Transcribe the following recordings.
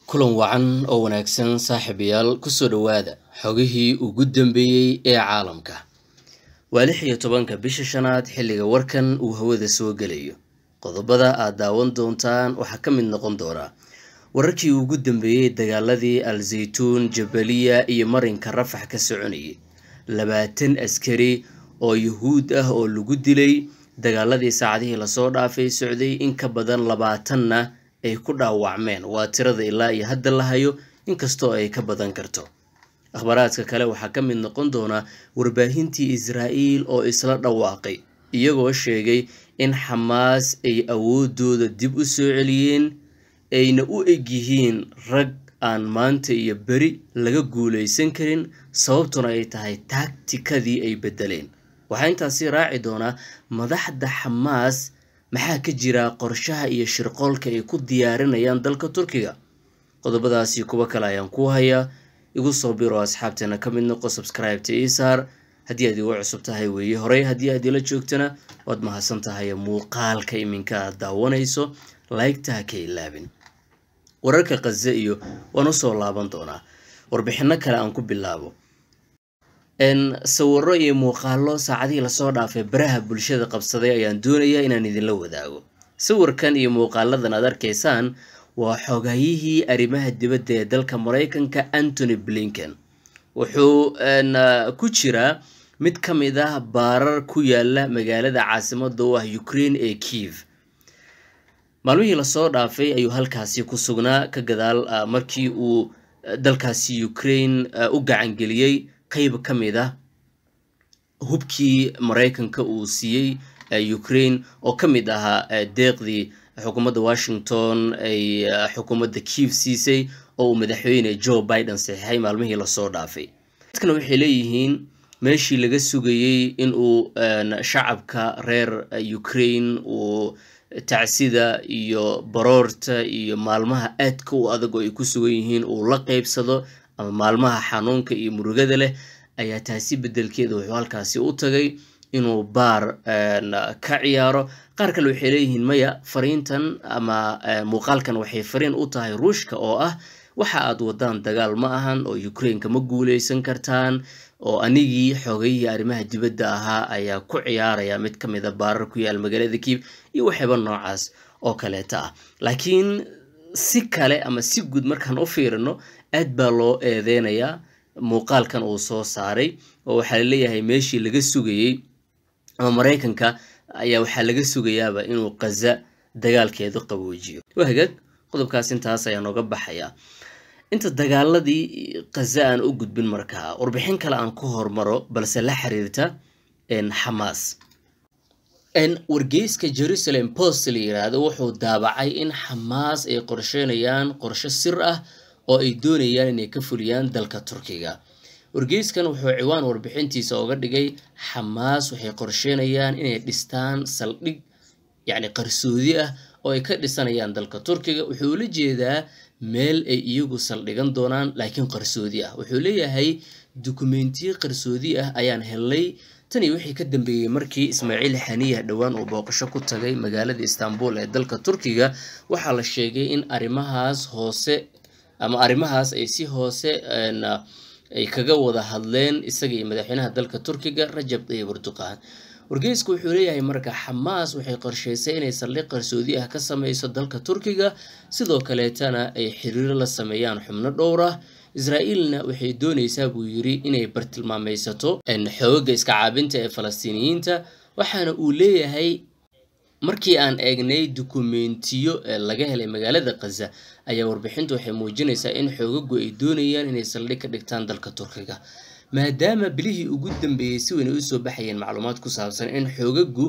kulan wacan oo wanaagsan saaxiibayaal kusoo dhowaada xogihii ugu dambeeyey ee caalamka waa lix iyo tobanka bisha shanaad xilliga warkan uu hawada soo gelayo qodobada aad daawan doontaan waxaa ka mid noqon doonaa wararkii ugu dambeeyey dagaaladii al zaytuun jabaliya iyo marinka rafax ka soconayay labaatan askari oo yuhuud ah oo lagu dilay dagaaladii saacadihii lasoo dhaafay socday in ka badan labaatanna ay ku dhaawacmeen waa tirada ilaa iyo hadda la hayo inkastoo ay ka badan karto akhbaaraadka kale waxaa ka mid noqon doona warbaahintii israa'iil oo isla dhawaaqay iyagoo sheegay in xamaas ay awoodooda dib u soo celiyeen ayna u egyihiin rag aan maanta iyo beri laga guulaysan karin sababtuna ay tahay taagtikadii ay bedeleen waxaa intaasi raaci doonaa madaxda xamaas maxaa ka jira qorshaha iyo shirqoolka ay ku diyaarinayaan dalka turkiga qodobadaasi kuwo kale ayaan ku hayaa igu soo biro asxaabteena ka mid noqo subscribeta isaar haddii aad igu cusub tahay weeye horey haddii aad ila joogtana waad mahadsan tahay muuqaalka iminka aad daawanayso laygta ha ka ilaabin wararka khaze iyo waan usoo laaban doonaa warbixino kale aan ku bilaabo sawiro iyo muuqaalo saacadihii lasoo dhaafay baraha bulshada qabsaday ayaan doonayaa inaan idinla wadaago sawirkan iyo muuqaaladan aad arkaysaan waa xogayihii arrimaha dibadda ee dalka maraykanka antony blinken wuxuu ku jiraa mid ka mid ah baarar ku yaala magaalada caasimada u ah ukraine ee kiev maalmihii lasoo dhaafay ayuu halkaasi ku sugnaa ka gadaal markii uu dalkaasi ukraine u gacangeliyey qayb ka mid ah hubkii maraykanka uu siiyey ukraine oo ka mid ahaa deeqdii xukuumadda washington ay xukuumadda kiev siisay oo uu madaxweyne joe biden saxiixay maalmihii lasoo dhaafay dadkana waxay leeyihiin meeshii laga sugayey in uu shacabka reer ukraine uu tacsida iyo baroorta iyo maalmaha aadka u adag oo ay ku sugan yihiin uu la qeybsado ama maalmaha xanuunka iyo murugada leh ayaa taasi bedelkeeda wuxuu halkaasi u tagay inuu baar ka ciyaaro qaar kale waxay leeyihiin maya fariintan ama muuqaalkan waxay fariin u tahay ruushka oo ah waxa aad wadaan dagaal ma ahan oo ukraineka ma guuleysan kartaan oo anigii xoogayihii arrimaha dibadda ahaa ayaa ku ciyaaraya mid ka mid a baarar ku yaal magaalada kiib iyo waxyaba noocaas oo kaleeta ah laakiin si kale ama si guud markaan u fiirino aad baa loo eedeynayaa muuqaalkan uu soo saaray oo waxaa laleeyahay meeshii laga sugayey ama maraykanka ayaa waxaa laga sugayaaba inuu kaza dagaalkeedu qaboojiyo waa hagaag qodobkaas intaas ayaa nooga baxaya inta dagaaladii kaza aan u gudbin markaa warbixin kale aan ku hormaro balse la xiriirta xamaas wargeyska jerusalem post la yiraahdo wuxuu daabacay in xamaas ay qorsheynayaan qorshe sir ah oo ay doonayaan inay ka fuliyaan dalka turkiga wargeyskan wuxuu ciwaan warbixintiisa oga dhigay xamaas waxay qorsheynayaan inay dhistaan saldhig yacni qarsoodi ah oo ay ka dhisanayaan dalka turkiga wuxuu la jeedaa meel ay iyagu saldhigan doonaan laakiin qarsoodi ah wuxuu leeyahay dukumentiyo qarsoodi ah ayaan helnay tani wixii ka dambeeyey markii ismaaciil xaniya dhowaan uu booqasho ku tagay magaalada istanbul ee dalka turkiga waxaa la sheegay in arrimahaas hoose ama arrimahaas ay si hoose ay kaga wada hadleen isaga iyo madaxweynaha dalka turkiga rajab tayyib erdoqan wargeysku wuxuu leeyahay marka xamaas waxay qorsheysay inay saldhig qarsoodi ah ka sameyso dalka turkiga sidoo kaleetana ay xiriiro la sameeyaan xubno dhowr ah israa'iilna waxay doonaysaa buu yiri inay bartilmaameysato xooga iska caabinta ee falastiiniyiinta waxaana uu leeyahay markii aan eegnay dukumentiyo ee laga helay magaalada khaza ayaa warbixintu waxay muujinaysaa in xoogagu ay doonayaan inay saldhig ka dhigtaan dalka turkiga maadaama bilihii ugu dambeeyey si weyn ay usoo baxayeen macluumaad ku saabsan in xoogagu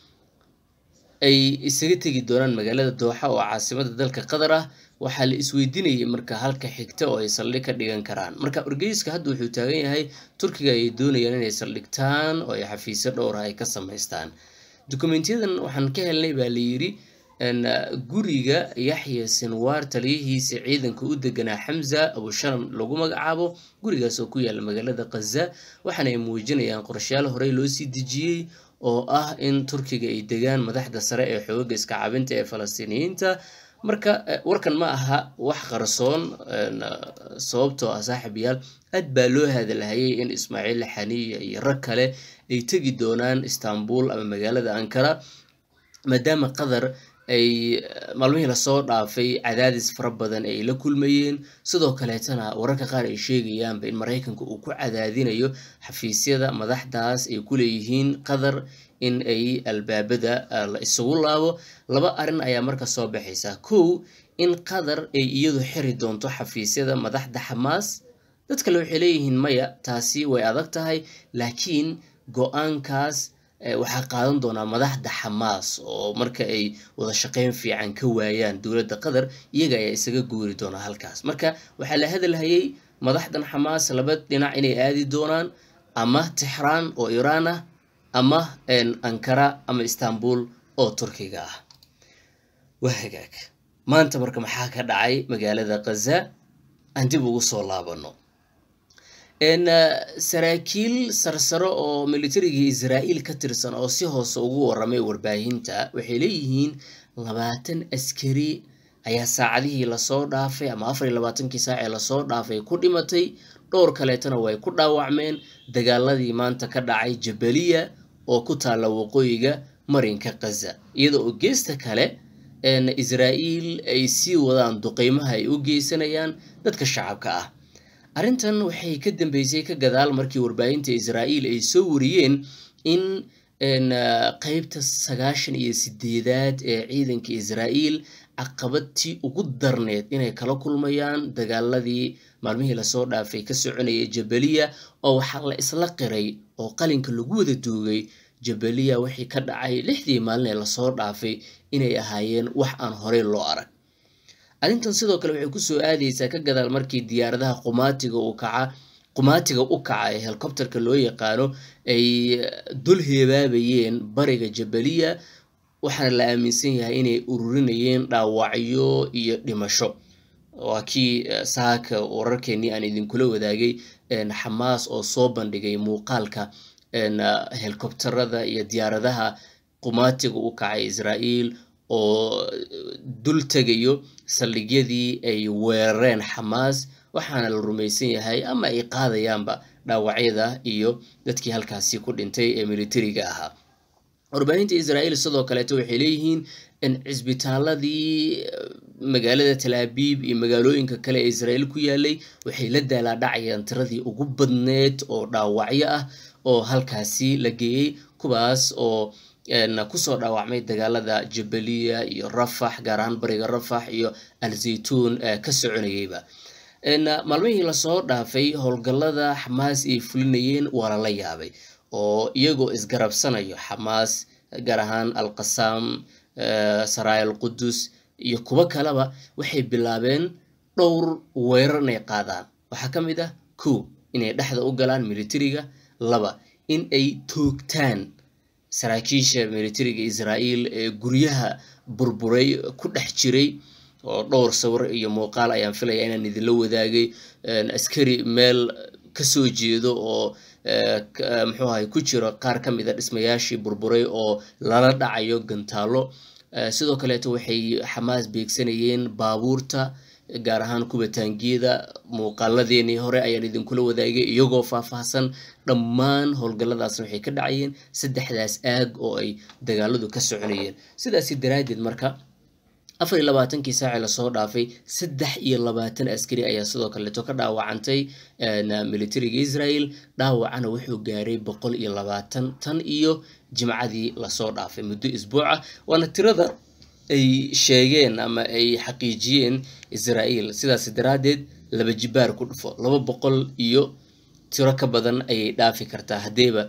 ay isaga tegi doonaan magaalada dooxa oo caasimada dalka qatar ah waxaa la isweydiinayay marka halka xigta oo ay saldhig ka dhigan karaan marka wargeyska hadda wuxuu taagan yahay turkiga ay doonayaan inay saldhigtaan oo ay xafiisyo dhowra ay ka samaystaan dukumentiyadan waxaan ka helnay baa la yiri guriga yaxya sinwaar taliyihiisa ciidanka u deganaa xamza abusharam lagu magacaabo gurigaas oo ku yaala magaalada khaza waxaana ay muujinayaan qorshayaal horey loo sii dejiyey oo ah in turkiga ay degaan madaxda sare ee xooga iska cabinta ee falastiiniyiinta marka warkan ma aha wax qarsoon sababtoo ah saaxiibayaal aad baa loo hadalhayay in ismaaciil xaniya iyo rag kale ay tegi doonaan istanbul ama magaalada ankara maadaama qatar ay maalmihii lasoo dhaafay cadaadis fara badan ay la kulmayeen sidoo kaleetana wararka qaar ay sheegayaanba in maraykanka uu ku cadaadinayo xafiisyada madaxdaas ay ku leeyihiin qatar in ay albaabada la isugu laabo laba arrin ayaa marka soo baxaysa kow in qatar ay iyadu xiri doonto xafiisyada madaxda xamaas dad kale waxay leeyihiin maya taasi way adag tahay laakiin go-aankaas waxaa qaadan doonaa madaxda xamaas oo marka ay wada shaqeyn fiican ka waayaan dowladda qatar iyaga ayaa isaga guuri doonaa halkaas marka waxaa la hadalhayay madaxdan xamaas laba dhinac inay aadi doonaan ama tixraan oo iiraan ah ama ankara ama istanbul oo turkiga ah waa hagaag maanta marka maxaa ka dhacay magaalada khaza aan dib ugu soo laabano saraakiil sarsaro oo militarigii israa'iil ka tirsan oo si hoose ugu waramay warbaahinta waxay leeyihiin labaatan askari ayaa saacadihii lasoo dhaafay ama afar iyo labaatankii saac ee lasoo dhaafay ku dhimatay dhowr kaleetana way ku dhaawacmeen dagaaladii maanta ka dhacay jabaliya oo ku taalla waqooyiga marinka khaza iyada oo geesta kale israa'iil ay sii wadaan duqeymaha ay u geysanayaan dadka shacabka ah arrintan waxay ka dambeysay ka gadaal markii warbaahinta israa'iil ay soo wariyeen in qeybta sagaashan iyo sideedaad ee ciidanka israa'iil caqabadtii ugu darneed inay kala kulmayaan dagaaladii maalmihii lasoo dhaafay ka soconayay jabaliya oo waxaa la isla qiray oo qalinka lagu wada duugay jabaliya wixii ka dhacay lixdii maalin ee lasoo dhaafay inay ahaayeen wax aan horey loo arag arrintan sidoo kale waxay kusoo aadaysaa ka gadaal markii diyaaradaha qumaatiga u kaca qumaatiga u kaca ee helikobterka loo yaqaano ay dul heebaabayeen bariga jabaliya waxaana la aaminsan yahay inay ururinayeen dhaawacyo iyo dhimasho waa kii saaka wararkeenii aan idinkula wadaagay xamaas oo soo bandhigay muuqaalka helikobterada iyo diyaaradaha qumaatiga u kacay israa'iil oo dul tegayo saldhigyadii ay weerareen xamaas waxaana la rumaysan yahay ama ay qaadayaanba dhaawacyada iyo dadkii halkaasi ku dhintay ee militariga ahaa warbaahinta israa'iil sidoo kaleeto waxay leeyihiin in cisbitaaladii magaalada talaabiib iyo magaalooyinka kale ee israa'iil ku yaalay waxay la daalaadhacayaan tiradii ugu badneed oo dhaawacyo ah oo halkaasi la geeyey kuwaas oo kusoo dhaawacmay dagaalada jabaliya iyo rafax gaar ahaan bariga rafax iyo al-zaytuun ka soconayeyba maalmihii lasoo dhaafay howlgallada xamaas ay fulinayeen waa lala yaabay oo iyagoo isgarabsanayo xamaas gaar ahaan alqasaam saraay al qudus iyo kuwo kaleba waxay bilaabeen dhowr weerar inay qaadaan waxaa ka mid ah kow inay dhexda u galaan militariga laba in ay toogtaan saraakiisha militariga israa'iil ee guryaha burburay ku dhex jiray oo dhowr sawir iyo muuqaal ayaan filaya inaan idinla wadaagay askari meel kasoo jeedo oo muxuu ahay ku jiro qaar ka mid a dhismayaashii burburay oo lala dhacayo gantaalo sidoo kaleeto waxay xamaas beegsanayeen baabuurta gaar ahaan kuwa taangiyada muuqaaladeenii hore ayaan idinkula wadaagay iyagoo faahfaahsan dhammaan howlgalladaasna waxay ka dhacayeen saddexdaas aag oo ay dagaaladu ka soconayeen sidaasi daraaddeed marka afar iyo labaatankii saaci lasoo dhaafay saddex iyo labaatan askari ayaa sidoo kaleeto ka dhaawacantay militariga israel dhaawacana wuxuu gaaray boqol iyo labaatan tan iyo jimcadii lasoo dhaafay muddo isbuuca waana tirada ay sheegeen ama ay xaqiijiyeen israa'iil sidaas daraaddeed laba jibaar ku dhufo laba boqol iyo tiro ka badan ayay dhaafi kartaa haddeeba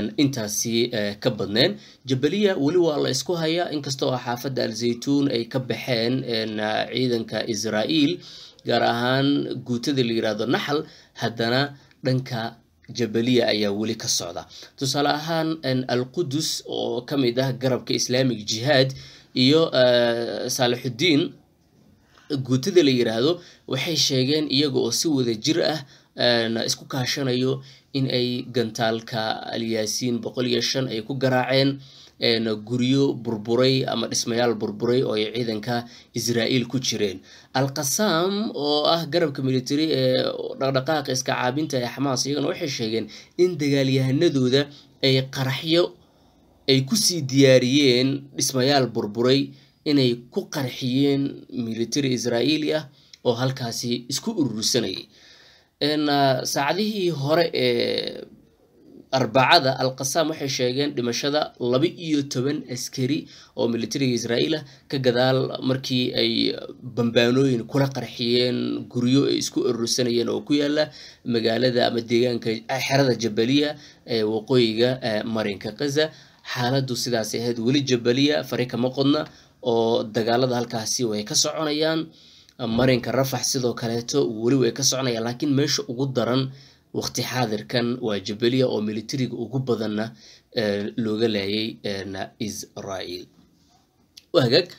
intaasi ka badneen jabaliya weli waa la isku hayaa inkastoo ah xaafadda al-zaytuun ay ka baxeen ciidanka israa'iil gaar ahaan guutada la yiraahdo naxal haddana dhanka jabaliya ayaa weli ka socda tusaale ahaan al-qudus oo ka mid ah garabka islaamic jihaad iyo saalixuddiin guutada la yiraahdo waxay sheegeen iyaga oo si wada jir ah isku kaashanayo in ay gantaalka alyaasiin boqol iyo shan ay ku garaaceen guryo burburay ama dhismayaal burburay oo ay ciidanka israa'iil ku jireen alqasaam oo ah garabka military ee dhaqdhaqaaqa iska caabinta ee xamaas iyagana waxay sheegeen in dagaalyahanadooda ay qaraxyo ay kusii diyaariyeen dhismayaal burburay inay ku qarxiyeen military israa'iili ah oo halkaasi isku urursanayay saacadihii hore ee arbacada alqasaam waxay sheegeen dhimashada laba iyo toban askari oo militariga israa'iil ah ka gadaal markii ay bambaanooyin kula qarxiyeen guryo ay isku urursanayeen oo ku yaala magaalada ama deegaanka xerada jabaliya ee waqooyiga marinka kaza xaaladdu sidaas ahayd weli jabaliya fari kama qodna oo dagaalada halkaasi way ka soconayaan marinka rafax sidoo kaleeto weli way ka soconayaan laakiin meesha ugu daran waqti xaadirkan waa jabaliya oo militariga ugu badanna looga laayay israa'iil hagaag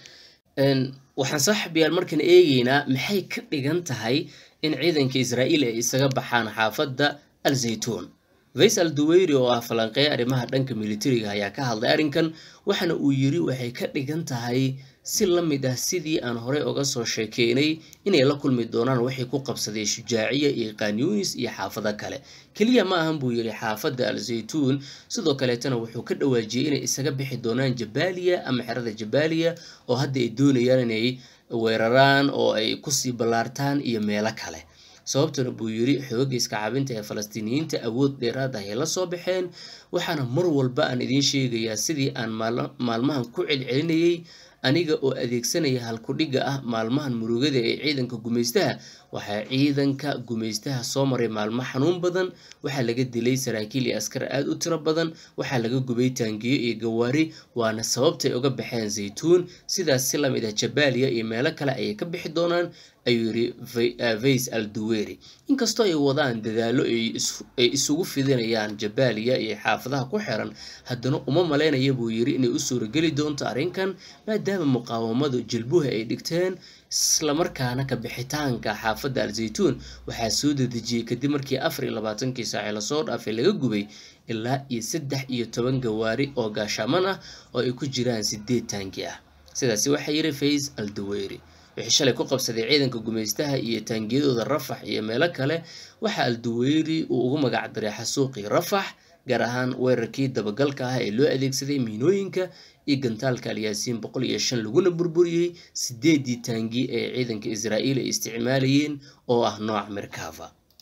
waxaan saaxibayaal markan eegeynaa maxay ka dhigan tahay in ciidanka israa'iil ay isaga baxaan xaafadda al zaytuun faysal duweyri oo ah falanqeeya arrimaha dhanka militariga ayaa ka hadlay arrinkan waxaana uu yiri waxay ka dhigan tahay si la mid ah sidii aan horey uga soo sheekeynay inay la kulmi doonaan waxay ku qabsadeen shujaaciya iyo qanyunis iyo xaafado kale keliya ma ahan buu yidhi xaafadda al zaytuun sidoo kaleetana wuxuu ka dhawaajiyey inay isaga bixi doonaan jabaaliya ama xerada jabaaliya oo hadda ay doonayaan inay weeraraan oo ay kusii ballaartaan iyo meelo kale sababtuna buu yidhi xooga iska cabinta ee falastiiniyiinta awood dheeraad ah ay la soo baxeen waxaana mar walba aan idiin sheegayaa sidii aan maalmahan ku celcelinayay aniga oo adeegsanaya halkudhigga ah maalmahan murugada ee ciidanka gumaystaha waxaa ciidanka gumaystaha soo maray maalmo xanuun badan waxaa laga dilay saraakiil iyo askar aad u tiro badan waxaa laga gubay taangiyo iyo gawaari waana sababtay uga baxeen zaytuun sidaas si lamid ah jabaaliya iyo meelo kale ayay ka bixi doonaan ayuu yidhi vays al duweri inkastoo ay wadaan dadaallo ay isugu fidinayaan jabaaliya iyo xaafadaha ku xiran haddana uma malaynaya buu yidhi inay u suurageli doonto arrinkan maadaama muqaawamadu jilbuha ay dhigteen islamarkaana ka bixitaanka xaafadda al zaytuun waxaa soo dedejiyey kadib markii afar iyo labaatankii saaci lasoo dhaafay laga gubay ilaa iyo saddex iyo toban gawaari oo gaashaaman ah oo ay ku jiraan sideed taangi ah sidaasi waxaa yidhi fays al duweyri wixii shalay ku qabsaday ciidanka gumaystaha iyo taangiyadooda rafax iyo meelo kale waxaa alduweyri uu ugu magac daray xasuuqii rafax gaar ahaan weerarkii dabagalka ah ee loo adeegsaday miinooyinka iyo gantaalka alyaasiin boqol iyo shan laguna burburiyey sideedii taangi ee ciidanka israa'iil ay isticmaalayeen oo ah nooc merkava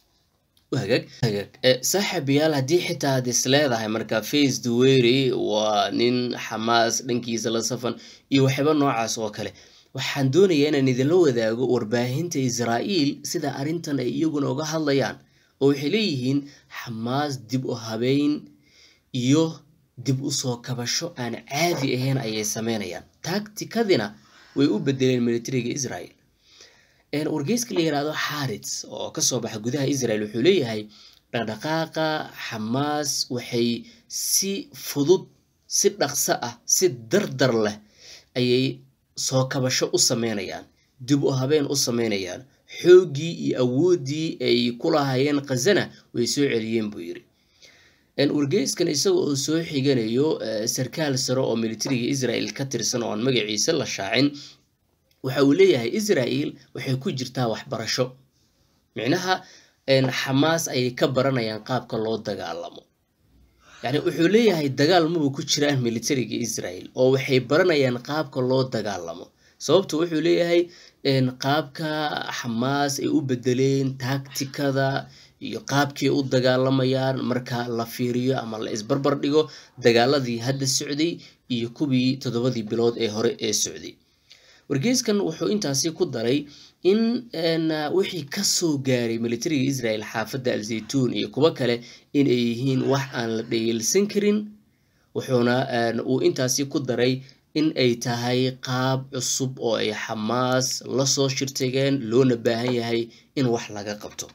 saaxiibayaal haddii xitaa aad is leedahay marka face duweri waa nin xamaas dhankiisa la safan iyo waxyaaba noocaas oo kale waxaan doonayaa inaan idinla wadaago warbaahinta israa'iil sida arrintan ay iyaguna uga hadlayaan oo waxay leeyihiin xamaas dib u habeyn iyo dib u soo kabasho aan caadi ahayn ayay sameynayaan taagtikadina way u bedeleen militariga israel wargeyska la yihahdo xarits oo kasoo baxa gudaha israel wuxuu leeyahay dhaqdhaqaaqa xamaas waxay si fudud si dhaqso ah si dardar leh ayay soo kabasho u sameynayaan dib u habeen u sameynayaan xooggii iyo awooddii ay ku lahaayeen khazana way soo celiyeen buu yidhi wargeyskan isaga oo soo xiganayo sarkaal sare oo militariga israel ka tirsan oo aan magaciisa la shaacin waxa uu leeyahay israel waxay ku jirtaa waxbarasho micnaha xamaas ayay ka baranayaan qaabka loo dagaalamo yani wuxuu leeyahay dagaal maba ku jiraan militariga israel oo waxay baranayaan qaabka loo dagaalamo sababta wuxuu leeyahay qaabka xamaas ay u bedeleen taagtikada iyo qaabkii u dagaalamayaan marka la fiiriyo ama la isbarbar dhigo dagaaladii hadda socday iyo kuwii toddobadii bilood ee hore ee socday wargeyskan wuxuu intaasi ku daray in wixii kasoo gaaray militariga israel xaafadda al zaytuun iyo kuwo kale in ay yihiin wax aan la dhayilsan karin wuxuuna uu intaasi ku daray in ay tahay qaab cusub oo ay xamaas lasoo shirtageen loona baahan yahay in wax laga qabto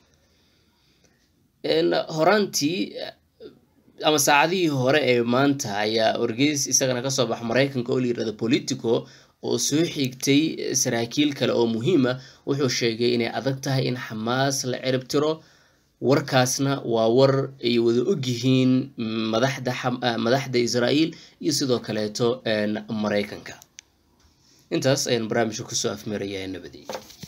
horaantii ama saacadihii hore ee maanta ayaa wargeys isagana kasoo baxa maraykanka oo la yirahdo politico oo soo xigtay saraakiil kale oo muhiima wuxuu sheegay inay adag tahay in xamaas la cirib tiro warkaasna waa war ay wada ogyihiin madaxda madaxda israa'iil iyo sidoo kaleeto maraykanka intaas ayaan barnaamijka kusoo afmeerayaa nabadii